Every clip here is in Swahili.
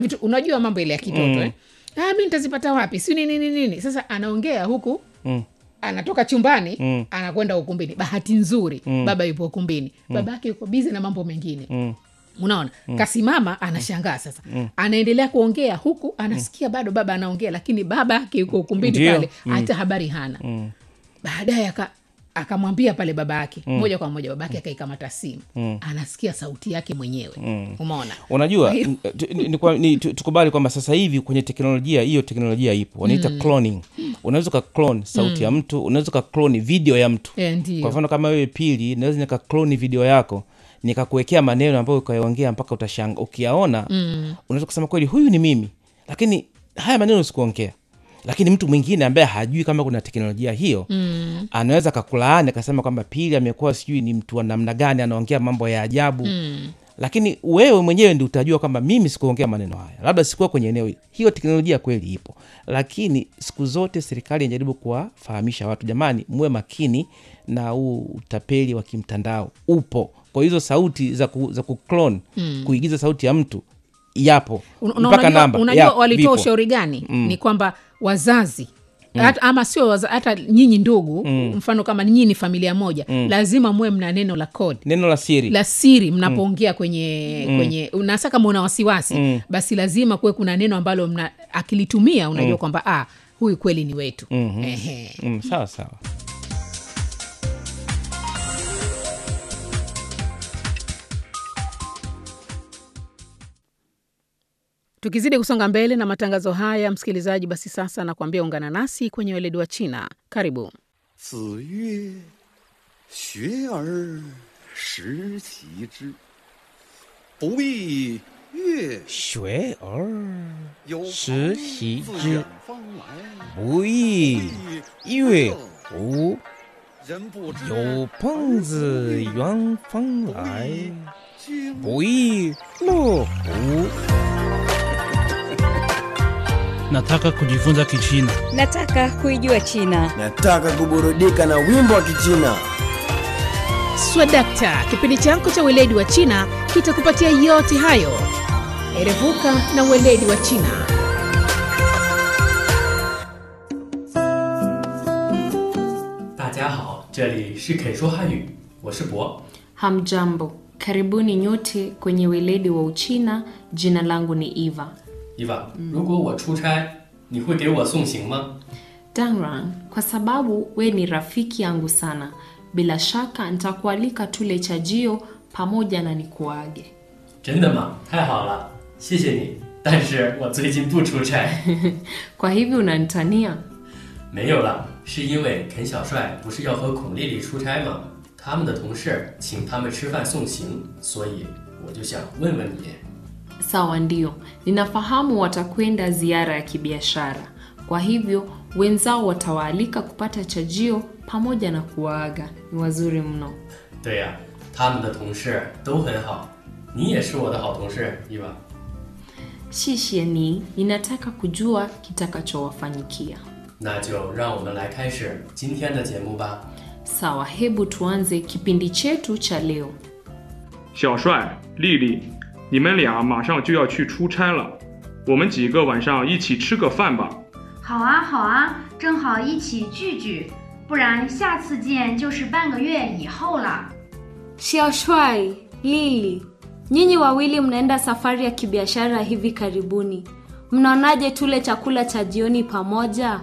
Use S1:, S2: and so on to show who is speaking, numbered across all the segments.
S1: vitu unajua mambo ile ya kitoto mm. eh? ah, mi nitazipata wapi si nini nini nini sasa anaongea huku
S2: Mm.
S1: anatoka chumbani
S2: Mm.
S1: anakwenda ukumbini bahati nzuri mm. baba yupo ukumbini mm. baba yake yuko bizi na mambo mengine
S2: Mm.
S1: unaona mm. kasimama anashangaa sasa mm. anaendelea kuongea huku anasikia bado baba anaongea lakini baba yake yuko ukumbini
S2: Ndio.
S1: pale hata habari hana
S2: Mm.
S1: baadaye aka akamwambia pale baba yake mm. moja kwa moja baba yake akaikamata simu mm. anasikia sauti yake mwenyewe mm. umeona
S2: unajua
S1: Kwa hiyo-
S2: n- tu- ni- ni kwa- ni- tu- tukubali kwamba sasa hivi kwenye teknolojia hiyo teknolojia ipo wanaita cloning unaweza ukaklon sauti ya mtu unaweza ukakloni video ya mtu
S1: Eh,
S2: kwa
S1: ndio
S2: mfano kama wewe pili naweza nikakloni video yako nikakuwekea maneno ambayo ukayaongea mpaka utashanga ukiyaona mm. unaweza kusema kweli huyu ni mimi lakini haya maneno sikuongea lakini mtu mwingine ambaye hajui kama kuna teknolojia hiyo mm. anaweza kakulaani akasema kwamba pili amekuwa sijui ni mtu wa namna gani anaongea mambo ya ajabu mm. lakini wewe mwenyewe ndi utajua kwamba mimi sikuongea maneno haya labda sikuwa kwenye eneo hili hiyo teknolojia kweli ipo lakini siku zote serikali inajaribu kuwafahamisha watu jamani muwe makini na huu utapeli wa kimtandao upo kwa hizo sauti za, ku, za kuclone mm. kuigiza sauti ya mtu yapo
S1: Un- una-
S2: mpaka
S1: unajua,
S2: namba
S1: unajua
S2: yapo,
S1: walitoa
S2: vipo.
S1: ushauri gani mm. ni kwamba wazazi mm. hata, ama sio waza, hata nyinyi ndugu mm. mfano kama nyinyi ni familia moja mm. lazima muwe mna neno la kodi
S2: neno la siri
S1: la siri mnapoongea kwenye mm. kwenye nasa kama una wasiwasi mm. basi lazima kuwe kuna neno ambalo mna akilitumia unajua mm. kwamba ah, huyu kweli ni wetu mm-hmm. Ehe.
S2: mm, sawa sawa
S1: tukizidi kusonga mbele na matangazo haya msikilizaji basi sasa nakuambia ungana nasi kwenye weledi wa china karibu
S3: 子曰：“学而时齐之，不亦乐
S2: 学而
S3: 有
S2: 时
S3: 朋
S2: 习
S3: 自
S2: 之
S3: 远方来，
S2: 不亦乐乎？
S3: 人不知
S2: 有朋自远方来，
S3: 经
S2: 不亦乐乎？
S4: Nataka kujifunza Kichina.
S5: Nataka kuijua China.
S6: Nataka kuburudika na wimbo wa Kichina.
S1: swadakta kipindi chako cha weledi wa china kitakupatia yote hayo erevuka na weledi wa china
S7: 大家好，这里是肯说汉语，我是博。
S8: Hamjambo, karibuni nyote kwenye weledi wa Uchina. Jina langu ni Eva.
S7: 伊娃，如果我出差，你会给我送行吗？
S8: Dangran, kwa sababu we ni rafiki yangu sana, bila shaka nitakualika tule chajio pamoja na nikuage.
S7: 真的吗？太好了，谢谢你。但是我最近不出差，
S8: Kwa hivyo unanitania?
S7: 没有了，是因为肯小帅不是要和孔丽丽出差吗？他们的同事请他们吃饭送行，所以我就想问问你，
S8: Sawa, ndio, ninafahamu watakwenda ziara ya kibiashara, kwa hivyo wenzao watawaalika kupata chajio pamoja na kuwaaga. Ni wazuri mno.
S7: 对呀、他们的同事都很好，你也是我的好同事，伊娃。
S8: Shishie ni ninataka kujua kitakachowafanyikia.
S7: 那就让我们来开始今天的节目吧。
S8: Sawa, hebu tuanze kipindi chetu cha leo.
S9: 小帅、丽丽，你们俩马上就要去出差了，我们几个晚上一起吃个饭吧。
S10: 好啊，好啊，正好一起聚聚，不然下次见就是半个月以后了。
S11: Xiaoshuai, Lili, nyinyi wawili mnaenda safari ya kibiashara hivi karibuni. Mnaonaje tule chakula cha jioni pamoja?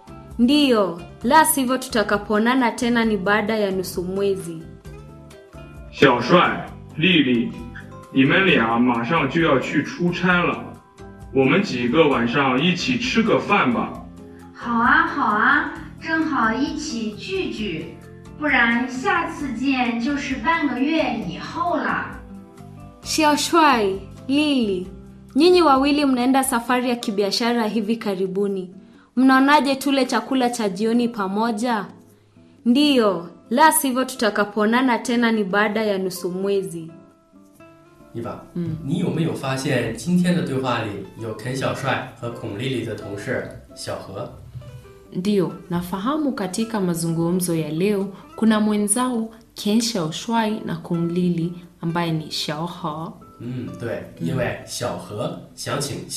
S11: Ndiyo, la sivyo tutakapoonana tena ni baada ya nusu mwezi.
S9: 小帅、丽丽，你们俩马上就要去出差了，我们几个晚上一起吃个饭吧。
S10: 好啊，好啊，正好一起聚聚，不然下次见就是半个月以后了。
S11: Xiaoshuai, Lili, nyinyi wawili mnaenda safari ya kibiashara hivi karibuni. Mnaonaje tule chakula cha jioni pamoja? Ndiyo, la sivyo tutakapoonana tena ni baada ya nusu mwezi.
S7: 伊娃，嗯，你有没有发现今天的对话里有肯小帅和孔丽丽的同事小何？
S8: Ndiyo, nafahamu katika mazungumzo ya leo kuna mwenzao Ken Xiaoshuai na Kung Lili ambaye ni Xiaohe.
S7: 嗯，对，因为小何想请